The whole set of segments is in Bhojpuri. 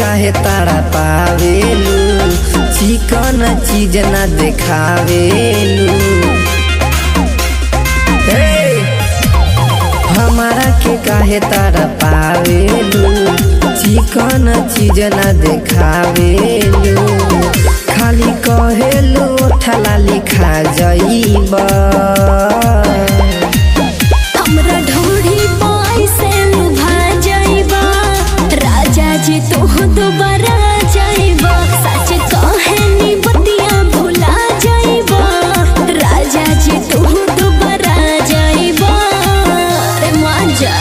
काहे तारा पावेलू चिकन चीज ना देखावेलू हे! हमारा के काहे तारा पावेलू चिकन चीज ना देखावेलू खाली कहेलू ठला लिखा जाइबा हमरा ढोढ़ी पाई से लुभा जाइबा राजा जी तू दोबारा जाइबा सच कहानी बतिया भुला जाइबा राजा जी तू दोबारा जाइबा रे मांजा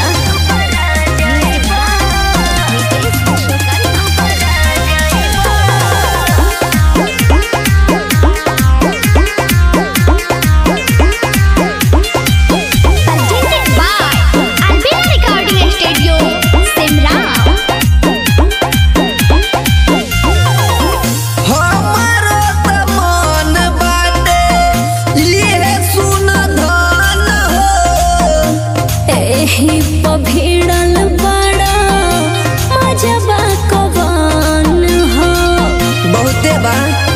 Presented by Albina Recording Studio, Simran. हमारो त मन बाटे लिए सुन धन हो एही पभिड़ल बड़ा मजबा कवन हो बहुते बा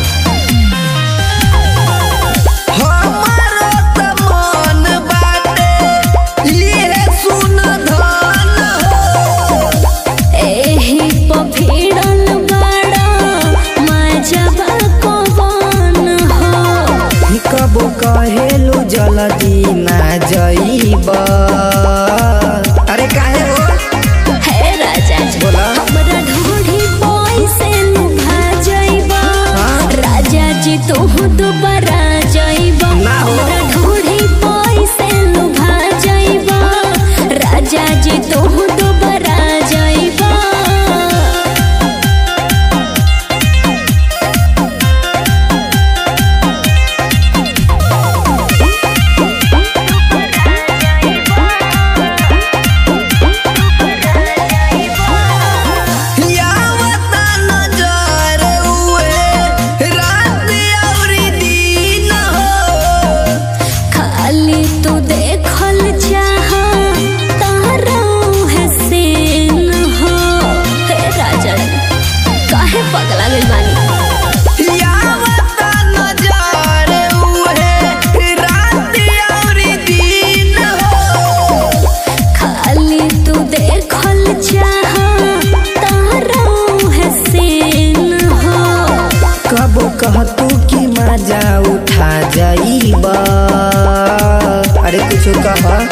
हमारो त मन बाटे लिए सुन धन हो एही पभिड़ल बड़ा मजबा कवन हो कबो कहेलू जल्दी ना जइबा अरे काहे हो हे राजा जी बोला। हमरा ढोढ़ी बोई से लुभा जाइबा हाँ। राजा जी तू दोबारा जाइबा ना हो। हमरा ढोढ़ी बोई से लुभा जाइबा राजा जी तू दोबारा जाइबा यावता नजर उए रात अउरी दिन हो खाली तू देखल चाह तारा है सेन हो हे राजा काहे पगला गइल बानी यावता नजर उए रात अउरी दिन हो खाली तू देखल चाह तारा है सेन हो कबो कहतू कि मजा उठा जाइबा अरे कुछ कह